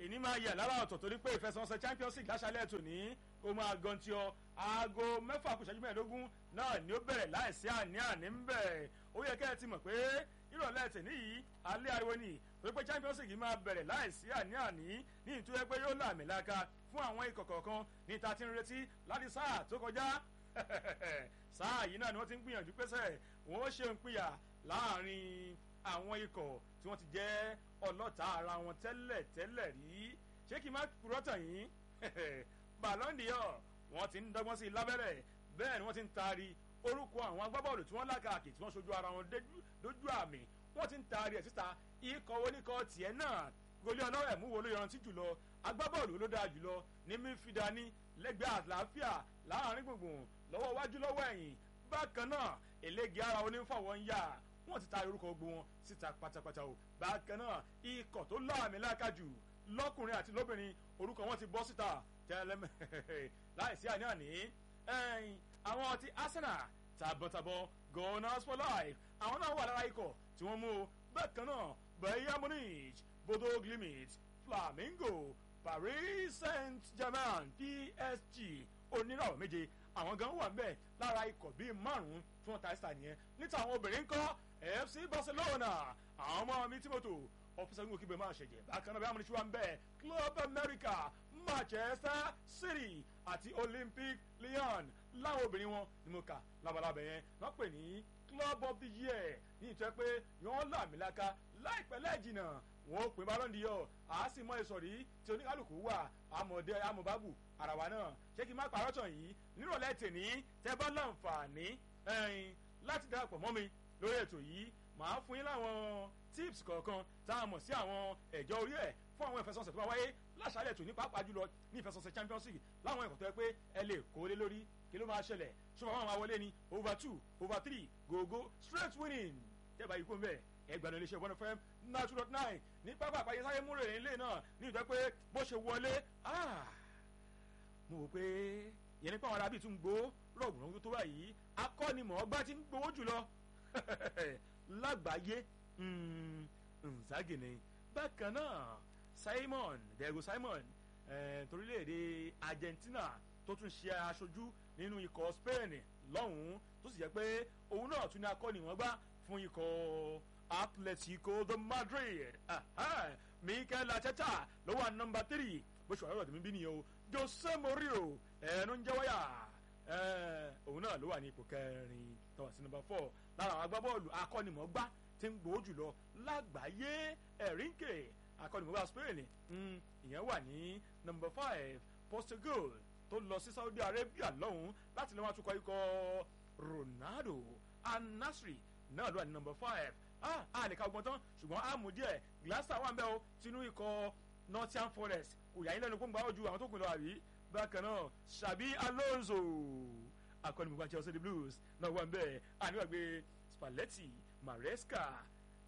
èní máa yẹ lára ọ̀tọ̀ torí pé ìfẹsẹ̀wọnsẹ̀ champions league láṣálẹ̀ tòní ó máa gan tí ọ aago mẹ́fà kù ṣẹ́jú mẹ́ẹ̀ẹ́dógún náà ni ó bẹ̀rẹ̀ láìsí àní-àní ń bẹ̀ ó yẹ kẹ́ ẹ ti mọ̀ pé ìrọ̀lẹ́ tèmi yìí alẹ́ ariwo ni torí pé champions league máa bẹ̀rẹ̀ láìsí àní-àní ní ìtúwẹ́ pé yóò làmì láka fún àwọn ikọ̀ kọ̀ọ̀kan ní ta ti ń retí láti sáà tó kọjá sáà yìí náà ni wọ́n ti ń gbìyànjú pẹ́sẹ̀ wọ́n ṣe ń pìyà láàrin àwọn ikọ̀ tí wọ́n ti jẹ́ ọlọ́ta ara wọn tẹ́lẹ̀ tẹ́lẹ̀ rí ṣé kí n má purọ́ tàn yín Ballon d'Or wọ́n ti ń dọ́gbọ́n sí i lábẹ́rẹ́ bẹ́ẹ̀ ni wọ́n ti ń taari orúkọ àwọn agbábọ́ọ̀lù tí wọ́n lákàkì tí wọ́n ṣojú ara wọn dójú àmì wọ́n ti ń taari ẹ̀ síta ikọ̀ oníkọ̀ tiẹ̀ náà goli ọlọ́rẹ̀ mú wo ló yanrantí jùlọ agbábọ́ọ̀lù ló dáa jùlọ ní mífìdá ní lẹ́gbẹ̀ẹ́ àlàáfíà láàrin gbùngbùn lọ́wọ́ wájú lọ́wọ́ ẹ̀yìn bákan náà eléègé ara onífọwọ́ ń yà wọ́n ti taari orúkọ gbogbo wọn síta pátápátá o bákan náà ikọ̀ tó láàmì lákàjù lọ́kùnrin àti lóbìnrin orúkọ wọn ti bọ́ síta tẹ́lẹ̀mẹ́ láìsí àní-àní ẹ̀yìn àwọn ti Arsenal tàbọ̀tàbọ̀ Gunners for life àwọn náà wà lára ikọ̀ tí wọ́n mú o bákan náà Bayern Munich Bodo Glimt Flamingo Paris Saint-Germain PSG oníràwọ̀ méje àwọn gan wà mbẹ lára ikọ̀ bíi márùn-ún tí wọ́n ta ẹ́sítà nìyẹn níta àwọn obìnrin ńkọ́ FC Barcelona àwọn ọmọ mi Timoto ọ̀fíìsì kígbe máa ṣẹ̀jẹ̀ bákan náà bí amúnisí wa ń bẹ̀ Club America Manchester City àti Olympic Lyon láwọn obìnrin wọn ni mo kà labalábẹ̀ yẹn wọ́n pè ní Club of the Year ní ìtọ́ pé yọ́n làmìlaka láìpẹ́ lẹ́ẹ̀jìnà wọn ò pín Ballon d'Or àá sì mọ ìsọ̀rí tí oníkálukú wà àmọ̀dé àmọ̀bábù àràwà náà ṣé kí n má parọ́ tàn yìí nírọ̀lẹ́ tèní tẹ́ bá láǹfààní láti darapọ̀ mọ́ mi lórí ètò yìí màá fún yín láwọn tips kọ̀ọ̀kan tá a mọ̀ sí àwọn ẹ̀jọ́ orí ẹ̀ fún àwọn ìfẹsọ̀nsẹ̀ tó máa wáyé láṣálẹ̀ tòní pàápàá jùlọ ní ìfẹsọ̀nsẹ̀ Champions League láwọn ẹ̀kọ́ tó yẹ pé ẹ lè kó lé lórí kí ló máa ṣẹlẹ̀ ṣọwọ́n àwọn àwọlé ni over two over three go go straight winning tẹ́ bá yìí kó ń bẹ̀ ẹgbẹ̀rún iléeṣẹ́ one fm nine two dot nine ní pápá àpáyé sáyé múrè nílé náà ní ìjọ pé bó ṣe wọlé mo wò pé yẹn nípa àwọn arábì tún gbó rọ̀gùn tó báyìí akọ́nimọ̀ọ́gbá ti ń gbowó jùlọ lágbàáyé nzagene bákan náà Simon Diego Simon torílẹ̀-èdè Argentina tó tún ṣe aṣojú nínú ikọ̀ Spain lọ́hùn-ún tó sì jẹ́ pé òun náà tún ní akọ́nimọ̀ọ́gbá fún ikọ̀ Atletico de Madrid Mikel Arteta ló wà nọ́mbà tírì bó ṣe wà lọ́dọ̀ tèmi bí nìyẹn o Jose Mourinho ẹnu ń jẹ́ wáyà òun náà ló wà ní ipò kẹrin tó wà sí nọ́mbà four lára àwọn agbábọ́ọ̀lù akọ́nimọ̀ọ́gbá tí ń gbòó jùlọ lágbàáyé ẹ̀rínkè akọ́nimọ̀ọ́gbá Spain ìyẹn wà ní nọ́mbà five Portugal tó lọ sí Saudi Arabia lọ́hùn láti lọ́wọ́ àtúkọ̀ ikọ̀ Ronaldo Al-Nassr náà ló wà ní nọ́mbà five ah a lè ka ọgbọ́n tán ṣùgbọ́n a mú díẹ̀ Glaser wà ń bẹ́ o tinú ikọ̀ Nottingham Forest kò yà yín lẹ́nu kó ń gbà ó ju àwọn tó kù lọ àbí bákan náà Xabi Alonso akọ́nimọ̀gbà Chelsea the Blues náà wà ń bẹ́ àníwàgbé Spalletti Maresca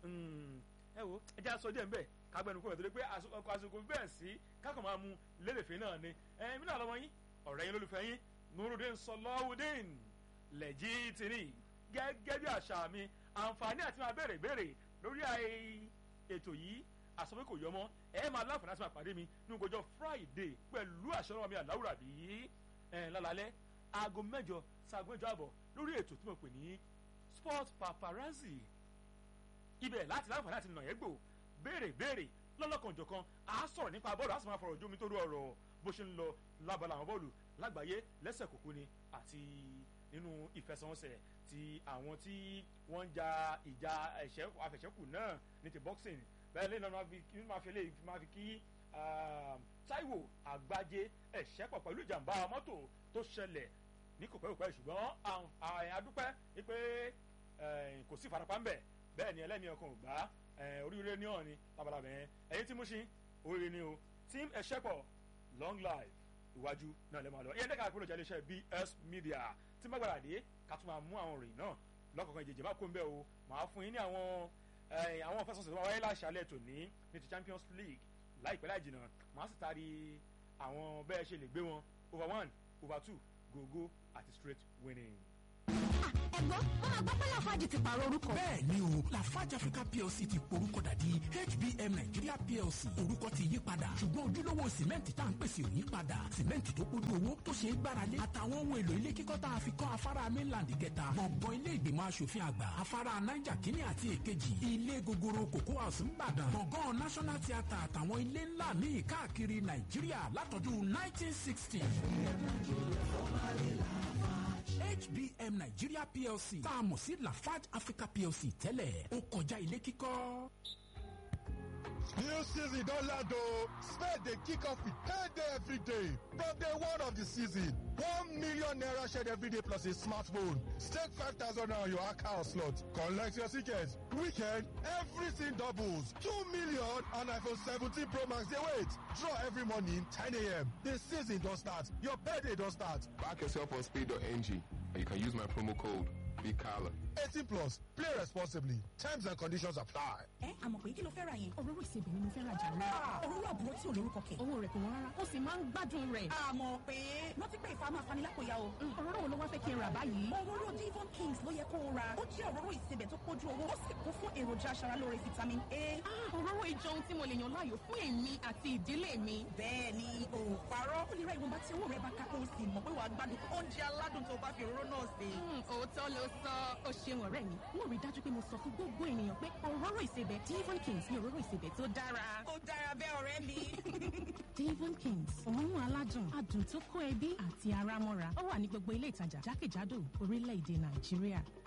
ẹ wo ẹ jẹ́ aṣọ díẹ̀ ń bẹ̀ kágbẹ́nu kó rẹ̀ torí pé ọkọ̀ àsìkò bẹ́ẹ̀ sí kákan máa mu lérèfé náà ni ẹ mí náà lọ́mọ yín ọ̀rẹ́ yín lólùfẹ́ yín Nurudeen Sọlọ́wọ́dín lẹ́jì tìní gẹ́gẹ́ bí àṣà mi àǹfààní àti máa béèrè béèrè lórí ètò yìí àsọ pé kò yọmọ ẹ máa láǹfààní àti máa pàdé mi ní ọjọ́ Friday pẹ̀lú àṣọrọ̀ mi àláwùrà bí ẹ lálálẹ́ aago mẹ́jọ sáago mẹ́jọ àbọ̀ lórí ètò tí mo pè ní Sport Paparazzi ibẹ̀ láti láǹfààní àti nàyẹ́ gbò béèrè béèrè lọ́lọ́kanjọ̀kan à á sọ̀rọ̀ nípa bọ́ọ̀lù á sì máa fọ̀rọ̀ jómi tó rú ọ̀rọ̀ bó ṣe ń lọ lábala àwọn bọ́ọ̀lù lágbàáyé lẹ́sẹ̀ kòkó ni àti nínú ìfẹsẹ̀wọnsẹ̀ ti àwọn tí wọ́n ń ja ìjà àfẹ̀ṣẹ́kù náà ní ti boxing bẹ́ẹ̀ lẹ́yìn náà máa fi lè máa fi kí Táíwò Àgbájé ẹ̀ṣẹ́pọ̀ pẹ̀lú ìjàmbá mọ́tò tó ṣẹlẹ̀ ní kòpẹ́kòpẹ́ ṣùgbọ́n àdúpẹ́ wípé kò sí ìfarapa ńbẹ̀ bẹ́ẹ̀ ni ẹlẹ́mìí ọkàn ò gbá oríire ní ọ̀ni labalábẹ́ yẹn ẹ̀yin tí mo ṣe oríire ni o team ẹ̀ṣẹ́pọ̀ long life iwájú náà lè máa lọ ìyẹn dẹ́ka àpérò jẹ́ iléeṣẹ́ BS Media tí má gbàdá dé ká tún máa mú àwọn òròyìn náà lọ́kọ̀ọ̀kan ìjèjì má kó ń bẹ́ o màá fún yín ní àwọn àwọn fẹsọ̀sọ̀ tó máa wáyé láṣálẹ̀ tòní ní ti Champions League láìpẹ́ láì jìnnà màá sì taari àwọn bẹ́ẹ̀ ṣe lè gbé wọn over one over two gogo àti straight winning. ẹ̀gbọ́n wọn máa gbọ́ pé lafarge ti pààrọ̀ orúkọ. bẹ́ẹ̀ ni o lafarge africa plc ti porúkọ dàdí hbm nigeria plc orúkọ ti yí padà ṣùgbọ́n ojúlówó sìmẹ́ǹtì tá à ń pèsè ò yí padà sìmẹ́ǹtì tó kójú owó tó ṣe é gbáralé àtàwọn ohun èlò ilé kíkọ́ tá a fi kọ́ afárá mainland kẹta gbọ̀ngàn ilé ìgbìmọ̀ asòfin àgbà afárá niger kínní àti èkejì ilé gogoro cocoa house ńbàdàn gbọ̀ngàn national theatre àtàwọn ilé ńlá míì káàkiri nàìjíríà látọdún 1960. HBM Nigeria PLC tá a mọ̀ sí Lafarge Africa PLC tẹ́lẹ̀ ó kọjá ilé kíkọ́. New season don land o. Spade dey kick off with payday every day. From day one of the season, one million naira shared every day plus a smartphone. Stake five thousand naira on your account slot. Collect your ticket. Weekend, everything doubles. Two million and iPhone 17 Pro Max dey wait. Draw every morning 10 a.m. The season don start. Your payday don start. Back yourself on speed.ng and you can use my promo code BIGCALLA. 18 plus. Play responsibly. Terms and conditions apply. ẹ àmọ̀ pé kí ló fẹ́ ra yẹn. òróró ìsebẹ̀ ni mo fẹ́ rajà rẹ̀. òróró àbúrò tí ò lórúkọ kẹ̀. owó rẹ̀ kò wọ́n rárá ó sì máa ń gbádùn rẹ̀. àmọ̀ pé rántí pé ìfà máa fani lápòyà o. òróró wo ló wá fẹ́ kí n rà báyìí. òróró divon kings ló yẹ kó o ra. ó jẹ́ òróró ìsebẹ̀ tó kójú owó ó sì kún fún èròjà aṣaralóore vitamin a. Ah, òróró ìjọ ohun tí mo lè yàn láàyò fún èmi àti ìdílé mi. bẹ́ẹ̀ ni o ò parọ́. ó lè ra ìwọ̀nba tí owó rẹ̀ bá ká kó o sì mọ̀ pé wàá gbádùn oúnjẹ aládùn tó bá fi òróró náà sè. Hmm, òótọ́ ló sọ ó ṣeun ọ̀rẹ́ mi. mo rí i dájú pé mo sọ fún gbogbo ènìyàn pé òróró ìsebẹ̀ divon kings ni òróró ìsebẹ̀ tó dára. ó dára bẹ́ẹ̀ ọ̀rẹ́ mi. divon kings òórùn aládùn adùn tó kó ẹbí àti ara mọ́ra ó wà ní gbogbo ilé ìtajà jákèjádò orílẹ̀-èdè nàìjíríà.